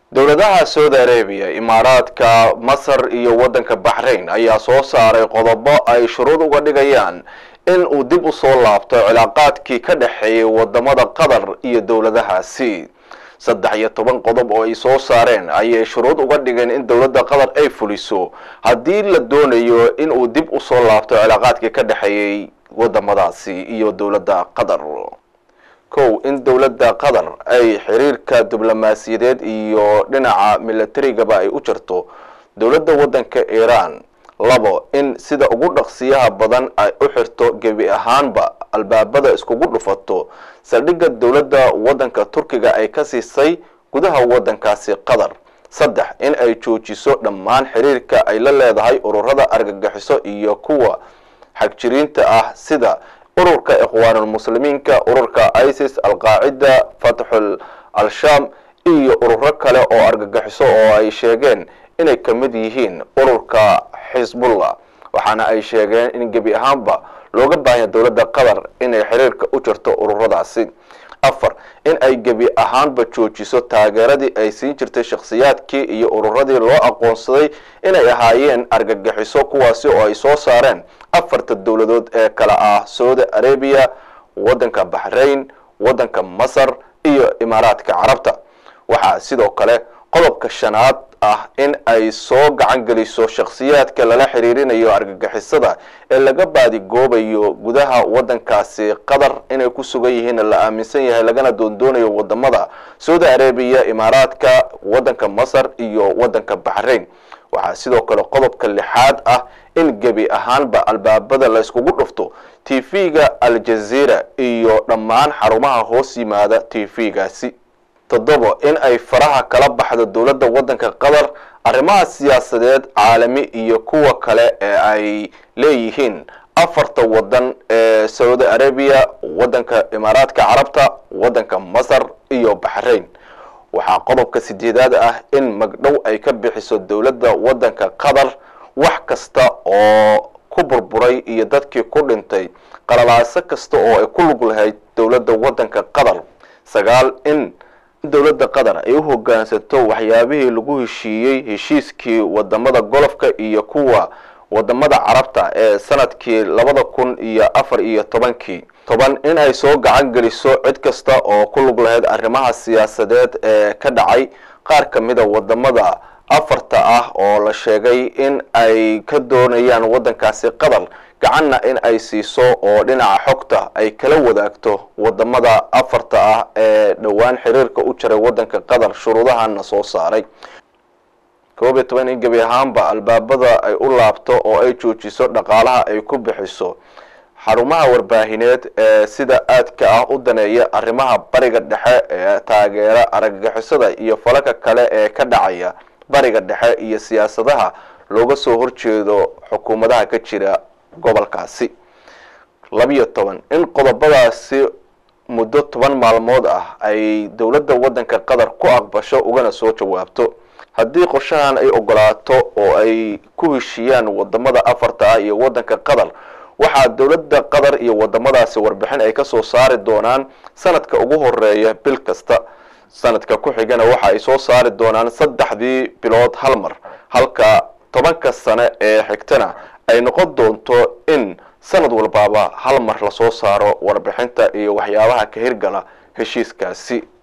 dowladaha saudi arabiya imaaraadka masar iyo waddanka baxrayn ayaa soo saaray qodobo ay shuruud uga dhigayaan in uu dib u soo laabto cilaaqaadkii ka dhexeeyay wadamada qatar iyo dowladahaasi saddex iyo toban qodob oo ay soo saareen ayay shuruud uga dhigeen in dowladda qatar ay fuliso haddii la doonayo in uu dib u soo laabto cilaaqaadkii ka dhexeeyey wadamadaasi iyo dowladda qatar kow in dowladda qatar ay xiriirka diblomaasiyadeed iyo dhinaca milatarigaba ay u jirto dowladda waddanka iiraan labo in sida ugu dhaqsiyaha badan ay u xirto gebi ahaanba albaabada iskugu dhufato saldhigga dowladda waddanka turkiga ay ka siisay gudaha waddankaasi qatar saddex in ay joojiso dhammaan xiriirka ay la leedahay ururada argagixiso iyo kuwa xagjiriinta ah sida ururka ikhwaanulmuslimiinka ururka isis alqaacida fatxul al-shaam iyo ururo kale oo argagixiso oo ay sheegeen inay ka mid yihiin ururka xisbullah waxaana ay sheegeen in gebi ahaanba looga baahanya dowladda qatar inay xiriirka u jirto ururadaasi afar in ay gebi ahaanba joojiso taageeradii ay siin jirtay shakhsiyaadkii iyo ururadii loo aqoonsaday inay ahaayeen argagixiso kuwaasi oo ay soo saareen afarta dowladood ee kale ah saudi arabiya waddanka baxrayn waddanka masar iyo imaaraadka carabta waxaa sidoo kale qodobka shanaad ah in ay soo gacan geliso shakhsiyaadka lala xiriirinayo argagixisada ee laga baadigoobayo gudaha waddankaasi qatar inay ku sugan yihiin la aaminsan yahay lagana doondoonayo wadamada saudi arabiya imaaraadka waddanka masar iyo waddanka baxrayn waxaa sidoo kale qodobka lixaad ah in gebi ahaanba albaabada la yskugu dhufto t v-ga aljazeera iyo dhammaan xarumaha hoos yimaada t v-gaasi toddobo in ay faraha kala baxdo dowladda waddanka qatar arrimaha siyaasadeed caalami iyo kuwa kale ee ay leeyihiin afarta waddan ee saudi arabiya waddanka imaaraadka carabta waddanka masar iyo baxrayn waxaa qodobka sideedaad ah in magdhow ay ka bixiso dowladda waddanka qatar wax kasta oo ku burburay iyo dadkii ku dhintay qalalaaso kasta oo ay ku lug lahayd dowladda waddanka qatar sagaal in dowladda qatar ay u hoggaansato waxyaabihii lagu heshiiyey heshiiskii wadamada golofka iyo kuwa wadamada carabta ee sanadkii labada kun iyo afar iyo tobankii toban in ay soo gacan geliso cid kasta oo ku lug lahayd arrimaha siyaasadeed ee ka dhacay qaar ka mida wadamada afarta ah oo la sheegay in ay ka doonayaan waddankaasi qatar gacanna in ay siiso oo dhinaca xogta ay kala wadaagto wadamada afarta ah ee dhowaan xiriirka u jiray waddanka qatar shuruudahana soo saaray koob iyo toban in gebi ahaanba albaabada ay u laabto oo ay joojiso dhaqaalaha ay ku bixiso xarumaha warbaahineed ee sida aadka ah u daneeya arrimaha bariga dhexe ee taageera argagixisada iyo falalka kale ee ka dhacaya bariga dhexe iyo siyaasadaha looga soo horjeedo xukuumadaha ka jira gobolkaasi labiyo toban in qodobadaasi muddo toban maalmood ah ay dowladda waddanka qatar ku aqbasho ugana soo jawaabto haddii qorshahan ay ogolaato oo ay ku heshiiyaan wadamada afarta ah iyo waddanka qatar waxaa dowladda qatar iyo wadamadaasi warbixin ay kasoo saari doonaan sanadka ugu horeeya bil kasta sanadka ku xigana waxa ay soo saari doonaan saddexdii bilood hal mar halka tobanka sane ee xigtana ay noqon doonto in sanad walbaaba hal mar lasoo saaro warbixinta iyo waxyaabaha ka hirgala heshiiskaasi